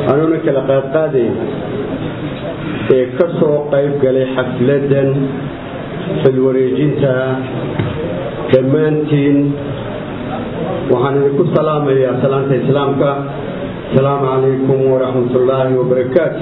anuuna kala qaadqaadayn ee ka soo qayb galay xafladan xilwareejinta dhammaantiin waxaan idinku salaamayaa salaanta islaamka asalaamu calaykum waraxmat ullaahi wabarakaatu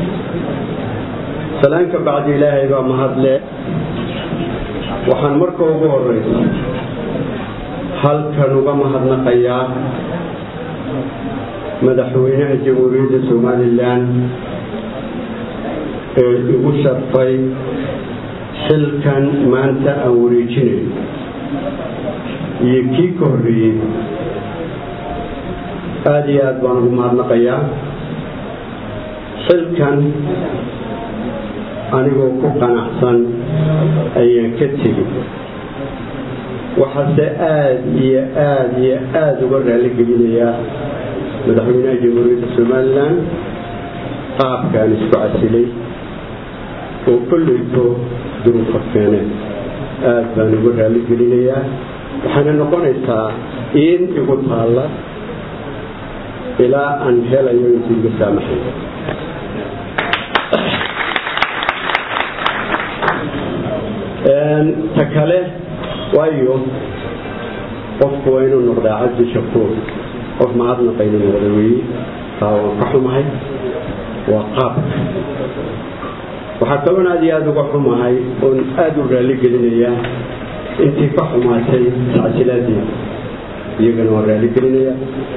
salaanka bacdi ilaahay baa mahadle waxaan marka ugu horeysa halkan uga mahadnaqayaa madaxweynaha jamhuuriyadda somalilan ee igu sharfay xilkan maanta aan wareejinayo iyo kii ka horreeyey aada iyo aad baan ugu mahadnaqayaa xilkan anigoo ku qanacsan ayaan ka tegi waxaase aada iyo aada iyo aada uga raali gelinayaa madaxweynaha jamhuuriyadda somalilan qaabkaan isku casilay oo kolleyto duruufa keeneen aada baan uga raali gelinayaa waxaana noqonaysaa in igu taalla ilaa aan helayo intu iga saamaxay ta kale waayo qofku waa inuu noqdaa cabdi shakuur qof mahadnaqa inuu noqda weeye taa waan ka xumahay waa qaabka waxaa kaloon aad iyo aada uga xumahay oon aada u raali gelinayaa intii ka xumaatay tacsilaadii iyagana waan raali gelinaya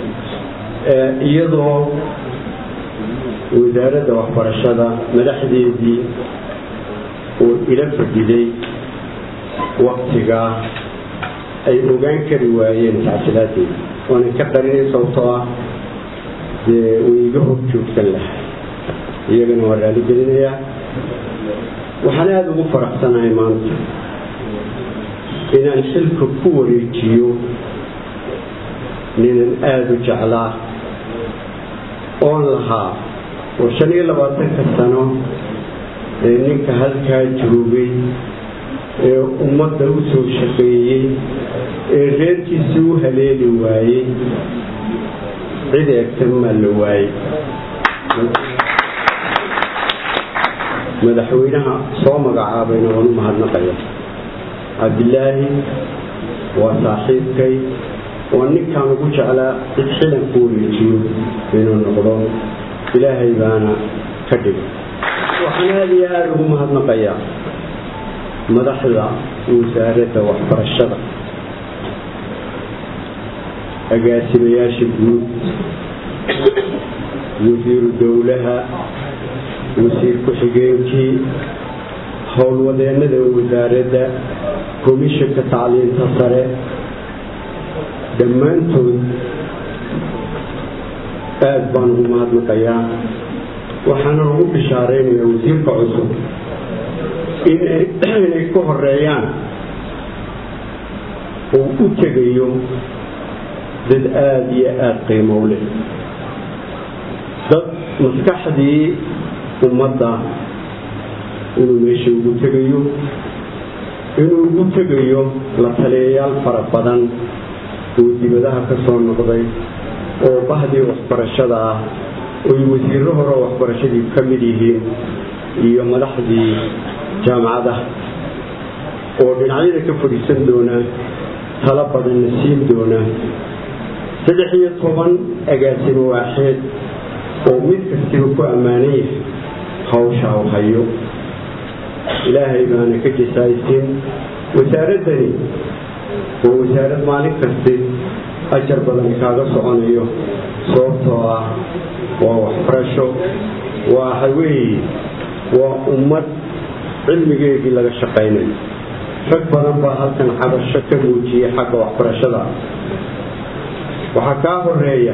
iyadoo wasaaradda waxbarashada madaxdeedii uu ila fadhiday waktigaa ay ogaan kari waayeen tacsilaadeeda waanan ka qarinay sababtoo ah dee way iga hor joogsan lahay iyagana waan raali gelinayaa waxaan aada ugu faraxsanahay maanta inaan xilka ku wareejiyo ninan aada u jeclaa oon lahaa oo shan iyo labaatanka sano ee ninka halkaa joogay ee ummadda u soo shaqeeyey ee reerkiisa u haleeli waayey cid eegtan maa la waayey madaxweynaha soo magacaabayna waan u mahadnaqaya cabdilaahi waa saaxiibkay waa ninkaan ugu jeclaa cid xilan ku wareejiyo inuu noqdo ilaahay baana ka dhigay waxaan aada iyo aada ugu mahadnaqayaa madaxda wasaaradda waxbarashada agaasimayaasha guud wasiiru dowlaha wasiir ku-xigeenkii howlwadeennada wasaaradda komishanka tacliinta sare dhammaantood aada baan ugu mahadnaqayaa waxaana ugu bishaaraynayaa wasiirka cusub inay ku horeeyaan uu u tegayo dad aada iyo aada qiimow leh dad maskaxdii ummadda inuu meesha ugu tegayo inuu ugu tegayo la taliyayaal fara badan oo dibadaha ka soo noqday oo bahdii waxbarashada ah oy wasiirro hore oo waxbarashadii ka mid yihiin iyo madaxdii jaamacadaha oo dhinacyada ka fadhiisan doona talo badanna siin doona saddex iyo toban agaasimo waaxeed oo mid kastiba ku ammaanan yahay hawsha u hayo ilaahay baana ka jasaaysin wasaaraddani waa wasaarad maalin kasti ajar badan kaaga soconayo sababtoo ah waa waxbarasho waa haweeye waa ummad cilmigeedii laga shaqaynayo rag badan baa halkan cabasho ka muujiyay xagga waxbarashada waxaa kaa horeeya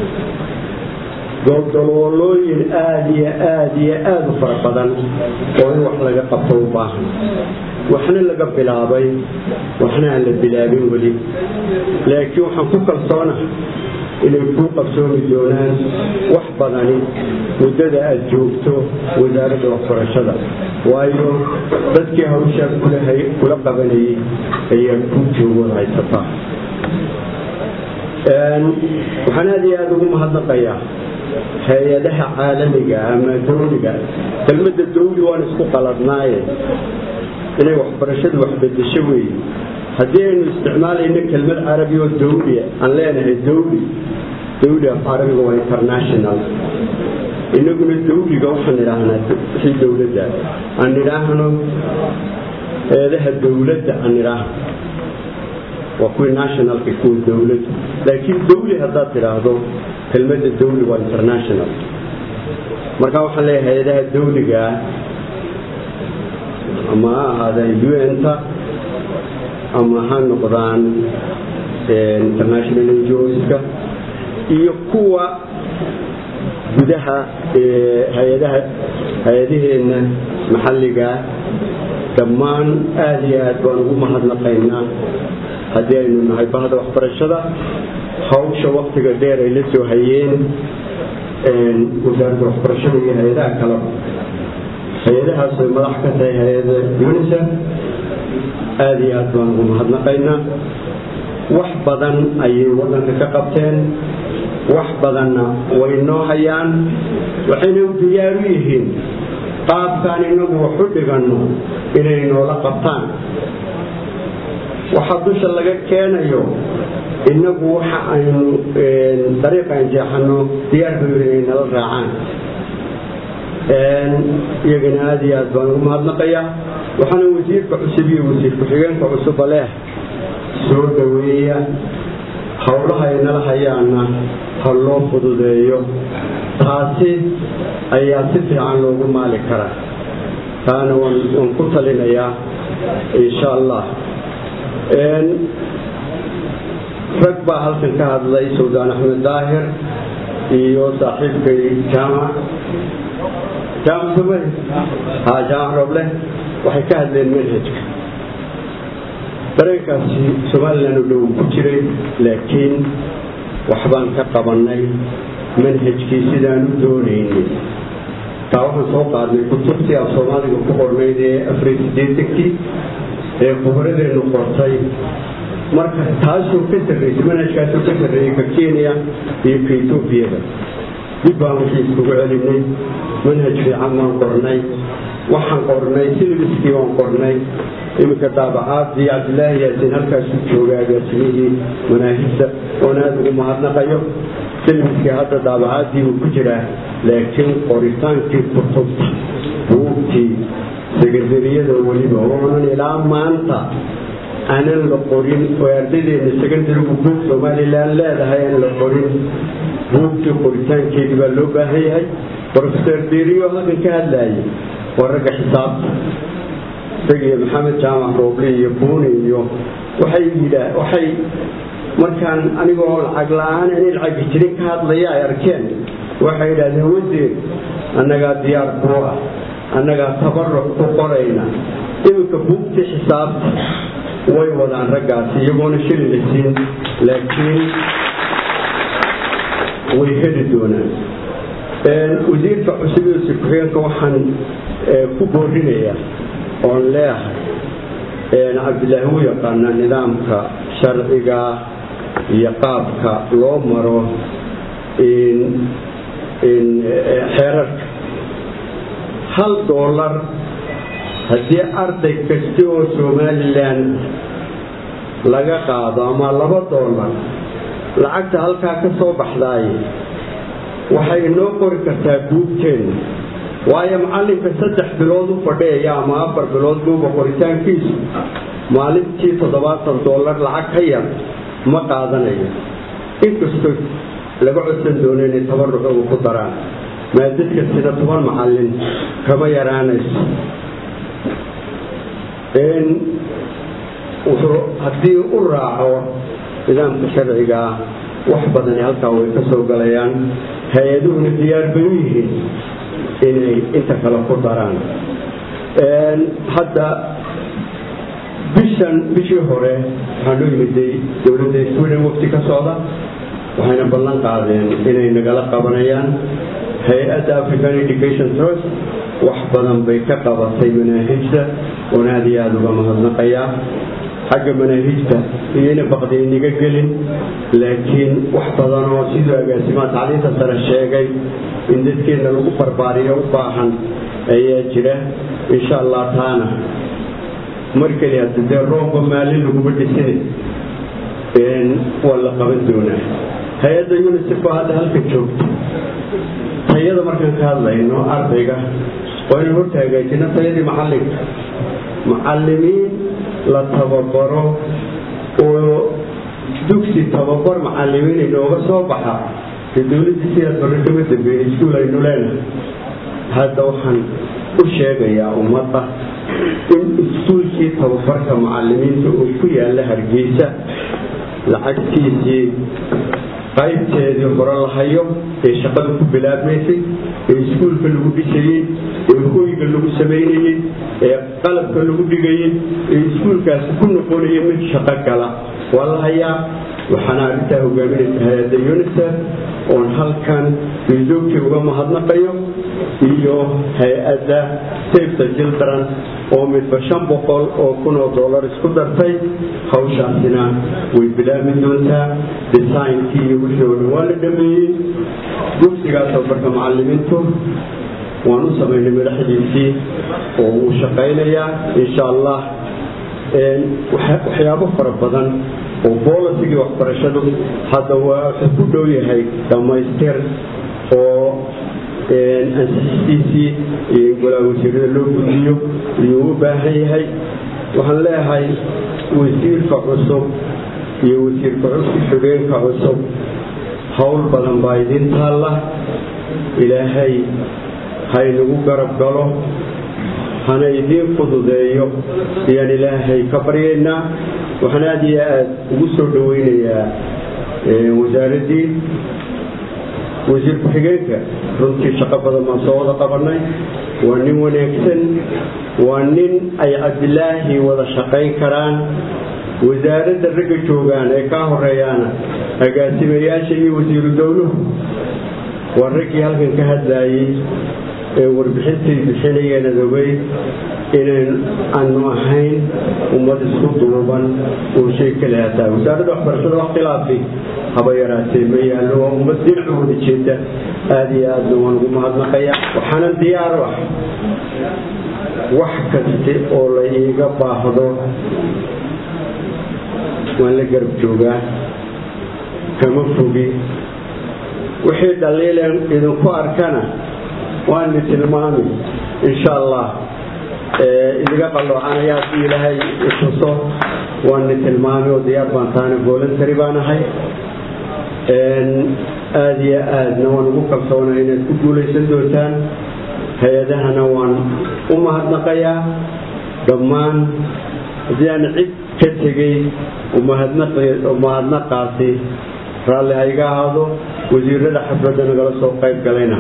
goldaloolooyin aada iyo aada iyo aada u fara badan oo in wax laga qabto u baahan waxna laga bilaabay waxna aan la bilaabin weli laakiin waxaan ku kalsoonahay inay kuu qabsoomi doonaan wax badani muddada aada joogto wasaaradda waxbarashada waayo dadkii hawshaa kula qabanayay ayaa kuu joogood haysataa waxaan aada iyo aada ugu mahadnaqayaa hay-adaha caalamiga ama dawliga kelmadda dawli waan isku qaladnaaye inay waxbarashadu waxbedesho weeye haddii aynu isticmaalayno kelmad carabi oo dawlia aan leenahay dawli dawli af carabiga waa international inaguna dawliga waxaan idhaahnaa wixii dowladda aan idhaahno eedaha dowladda aan idhaahno waa kuwii nationalka kuwa dowladda laakiin dawli haddaad tidhaahdo kelmadda dawli waa international marka waxaan leeyahay hay-adaha dawligaa ama ha ahaadeen un-ta ama ha noqdaan international ngoska iyo kuwa gudaha hay-adaha hay-adaheenna maxalligaa dhammaan aada iyo aad baan ugu mahadnaqaynaa haddii aynu nahay bahda waxbarashada hawsha waktiga dheer ay la soo hayeen wasaaradda waxbarashada iyo hay-adaha kaleba hay-adahaas ay madax ka tahay hay-ada unisef aada iyo aad baan ugu mahadnaqaynaa wax badan ayay waddanka ka qabteen wax badanna way noo hayaan waxayna u diyaaru yihiin qaabkaan inagu wax u dhiganno inay noola qabtaan waxa dusha laga keenayo inagu waxa aynu dariiqaan jeexano diyaar bay inay nala raacaan iyagana aada iyo aad baan ugu mahadnaqayaa waxaana wasiirka cusub iyo wasiir ku-xigeenka cusuba leh soo dhaweeya howlaha ay nala hayaana ha loo fududeeyo taasi ayaa si fiican loogu maali karaa taana waan ku talinayaa insha allah rag baa halkan ka hadlay suldaan axmed daahir iyo saaxiibkay jaamac jaamac somali ha jaamac roble waxay ka hadleen manhajka dareenkaasi somalilan oo dhow ku jiray laakiin waxbaan ka qabannay manhajkii sidaan u doonaynay taa waxaan soo qaadnay kutubtii af soomaaliga ku qornayd ee afariy sideetankii ee khubradeennu qortay marka taasoo ka sarraysay manhajkaasoo ka sarreeyey ka kenya iyo ka etoobiyada dib baan wixii iskugu celinay manhaj fiican baan qornay waxaan qornay silbiskii baan qornay iminka daabacaadii cabdilaahi yaasin halkaasu jooga agaasimihii manaahibta oon aada ugu mahadnaqayo silbiskii hadda daabacaadii buu ku jiraa laakiin qoritaankii kutubta buugtii sekandariyada weliba oonan ilaa maanta aanan la qorin oo ardaydeena secondarigu buug somalilan leedahay aan la qorin buugtii qoritaankeedii baa loo baahan yahay rofeor deriyo halkan ka hadlaayay waa ragga xisaabta isagiyo maxamed jaamac roobli iyo buuni iyo waxay yidhaa waxay markaan anigoo lacag la-aan inay lacagi jirin ka hadlaya ay arkeen waxay yidhahdeen wasiir annagaa diyaar kuu ah annagaa tabaruc ku qorayna iminka buugtii xisaabta way wadaan raggaasi iyagoona shili la siin laakiin way heli doonaan wasiirka cusub iyo sikuxigeenka waxaan ku boorinayaa oon leehay cabdilaahi u yaqaana nidaamka sharciga iyo qaabka loo maro xeerarka hal doolar haddii arday kasta oo somalilan laga qaado ama laba doolar lacagta halkaa ka soo baxdaay waxay inoo qori kartaa buugteenna waayo macallinka saddex bilood u fadhiyaya ama afar bilood buuga qoritaankiisu maalintii toddobaatan doolar lacag ka yar ma qaadanayo inkastoo laga codsan doono inay tabarucooga ku daraan maadadka sida toban macallin kama yaraanayso wuxuu haddii u raaco nidaamka sharcigaa wax badani halkaa way ka soo galayaan hay-aduhuna diyaar bay u yihiin inay inta kale ku daraan hadda bishan bishii hore waxaa noo yimiday dowladda sweden wafti ka socda waxayna ballan qaadeen inay nagala qabanayaan hay-adda african education trust wax badan bay ka qabatay manaahijda oon aada iyo aada uga mahadnaqayaa xagga manaahijta iyona baqdiyniga gelin laakiin wax badan oo siduu agaasimaha tacliinta sare sheegay in dadkeenna lagu barbaariyo u baahan ayaa jira insha allah taana mar keli hadda dee roobba maalin laguma dhisin waa la qaban doonaa hay-adda unisef oo hadda halka joogta tayada markaan ka hadlayno ardayga waa inaan horta hagaajino tayadii macallinka macallimiin la tababaro oo dugsi tababar macallimiin inooga soo baxa dee dowladdii sidaas hore kama dambeeyey iskuul aynu leenahay hadda waxaan u sheegayaa ummadda in iskuulkii tababarka macallimiinta uu ku yaalla hargeysa lacagtiisii qaybteedii hore la hayo ee shaqada ku bilaabmaysay ee iskuulka lagu dhisayey ee hoyga lagu samaynayey ee qalabka lagu dhigayey ee iskuulkaasi ku noqonaya mid shaqo gala waa la hayaa waxaana arrintaa hogaaminaysa hay-adda unisef oon halkan miisoogtii uga mahadnaqayo iyo hay-adda safeta children oo midba shan boqol oo kun oo dollar isku dartay hawshaasina way bilaabmi doontaa desaynkii iyo wixii oo dhan waa la dhameeyey dugsigaa tababarka macallimiintu waan u samaynay madaxdiisii oo wuu shaqaynayaa insha allah waxyaabo fara badan oo bolisigii waxbarashadu hadda waa wuxuu ku dhow yahay dhammaystir oo ansixistiisii iyo in golaa wasiirada loo gudbiyo iyuu u baahan yahay waxaan leeyahay wasiirka cusub iyo wasiirka xogeenka cusub howl badan baa idin taalla ilaahay haynagu garab galo hana idiin fududeeyo ayaan ilaahay ka baryaynaa waxaan aada iyo aada ugu soo dhaweynayaa wasaaraddii wasiir ku-xigeenka runtii shaqo badan baan soo wada qabanay waa nin wanaagsan waa nin ay cabdilaahi wada shaqayn karaan wasaaradda ragga joogaan ee kaa horeeyaana agaasimayaasha iyo wasiiru dowluhu waa raggii halkan ka hadlaayey ee warbixintay bixinayeen adogay inayn aanu ahayn ummad isku duuban oo shay kale hataa wasaaradda waxbarashada wax khilaafi haba yaraatee ma yaallo waa ummad dhinaca wada jeeda aada iyo aadna waan ugu mahadnaqaya waxaana diyaar ah wax kaste oo la iiga baahdo waan la garab joogaa kama fogi wixii dhaliilen idinku arkana waani tilmaami insha allah idiga qalloocanaya haddii ilaahay ituso waani tilmaami oo diyaar baan taana voluntary baan ahay aada iyo aadna waan ugu kalsoonaa inaad ku guulaysan doontaan hay-adahana waan u mahadnaqayaa dhammaan haddii aan cid ka tegey umahadnaqaasi raalli ha iga ahaado wasiirada xafladda nagala soo qayb galayna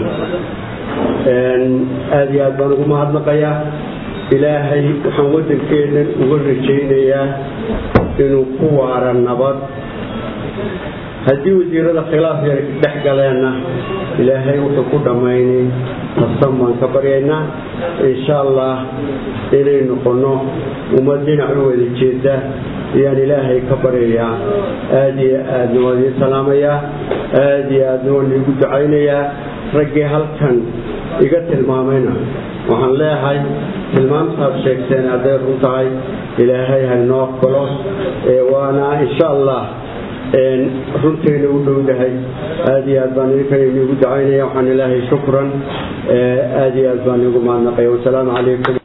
aada iyo aad baan ugu mahadnaqayaa ilaahay waxaan waddankeennan uga rajaynayaa inuu ku waara nabad haddii wasiirada khilaaf yar dhex galeenna ilaahay wuxuu ku dhammaynay tarsan baan ka baryaynaa insha allah inay noqonno ummad dhinac u wada jeeda ayaan ilaahay ka baryayaa aada iyo aadna waan idiin salaamayaa aada iyo aadna waan iigu ducaynayaa raggii halkan iga tilmaamayna waxaan leeyahay tilmaamtaad sheegteen hadday run tahay ilaahay haynoo aqbalo waana insha allah runtayna u dhowdahay aada iyo aad baan idinkan iniigu ducaynaya waxaan ilaahay shukran aada iyo aad baan iigu mahadnaqaya wasalaamu calaykum